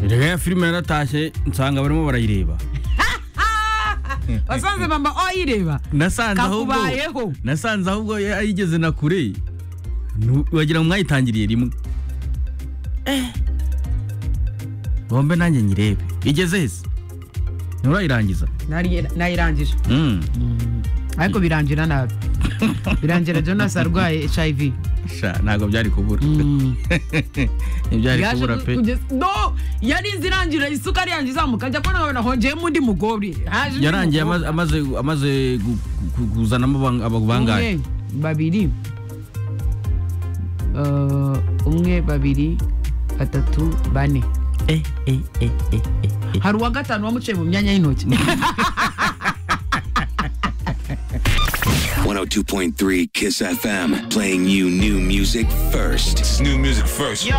reka ya filime yaratashye nsanga barimo barayireba wasanze mama wayireba nasanze ahubwo kakubayeho nasanze ahubwo yayigeze na kure Nu- wagira ngo mwayitangiriye rimwe bombe nanjye nyirebe igeze hese nturayirangiza Nari- nayirangije Mm. ariko birangira nabi birangira jonas arwaye hiv sha ntabwo byari kubura ntibyari Yaje kubura ku- pe kugeza- no yarinze irangira isukari yanjye izamuka ajya kubona nkabona hongeyemo undi mugore Haje undi yarangiye mugore. amaze- amaze amaze gu- gu- kuzanamo abang- aba- bangahe Umwe, babiri Eh, umwe babiri batatu bane Eh, eh, eh, eh, eh, eh. hari uwa gatanu wamuciye mu myanya y'intoki 102.3 Kiss FM, playing you new music first. It's new music first.